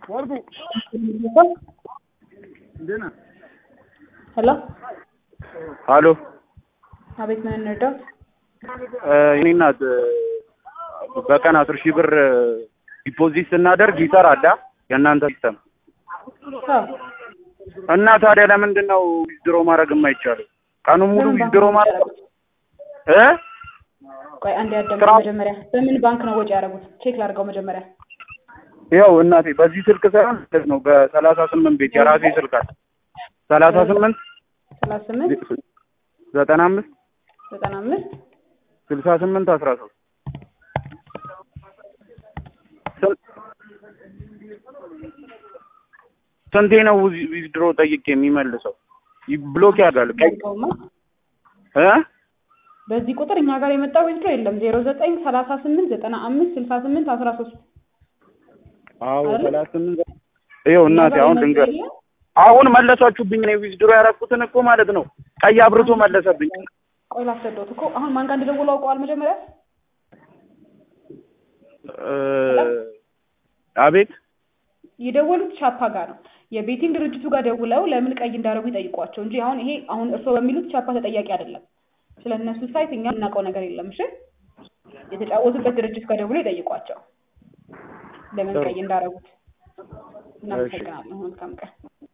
ሄሎ አሎ አቤት፣ ምን እንርዳው? የኔ እናት በቀን አስር ሺህ ብር ዲፖዚት ስናደርግ ይሰራል አ የእናንተ ሲስተም አዎ፣ እና ታዲያ ለምንድን ነው ዊዝድሮ ማድረግ የማይቻለው? ቀኑን ሙሉ በምን ባንክ ዊዝድሮ ነው ማድረግ ያደረጉት? እ ቆይ አንዴ ያዳምጡ ስራ- መጀመሪያ። በምን ባንክ ነው ወጪ ያደረጉት? ቼክ ላድርገው መጀመሪያ። ያው እናቴ በዚህ ስልክ ሳይሆን ማለት ነው በሰላሳ ስምንት ቤት የራሴ ስልክ አለ ሰላሳ ስምንት ሰላሳ ስምንት ዘጠና አምስት ዘጠና አምስት ስልሳ ስምንት አስራ ሶስት ስንቴ ነው ዊዝ- ዊዝድሮ ጠይቄ የሚመልሰው? ይ- ብሎክ ያደርጋል ቀይ ያድርገውማ። እ በዚህ ቁጥር እኛ ጋር የመጣው ዊዝድሮ የለም። ዜሮ ዘጠኝ ሰላሳ ስምንት ዘጠና አምስት ስልሳ ስምንት አስራ ሶስት አዎ አይደለ? ሰላሳ ስምንት ይኸው እናቴ አሁን ድንገት አሁን መለሳችሁብኝ። እኔ ዊዝድሮ ያደረኩትን እኮ ማለት ነው ቀይ አብርቶ መለሰብኝ። ቆይ ላስረዳሁት እኮ አሁን ማን ጋር እንደደወሉ አውቀዋል መጀመሪያ እ አቤት የደወሉት ቻፓ ጋር ነው። የቤቲንግ ድርጅቱ ጋር ደውለው ለምን ቀይ እንዳደረጉ ይጠይቋቸው እንጂ አሁን ይሄ አሁን እርስዎ በሚሉት ቻፓ ተጠያቂ አይደለም። ስለ እነሱ ሳይት እኛ የምናውቀው ነገር የለም። እሺ የተጫወቱበት ድርጅት ጋር ደውለው ይጠይቋቸው ለምን ቀይ እንዳደረጉት። እናመሰግናለን። መልካም ቀን።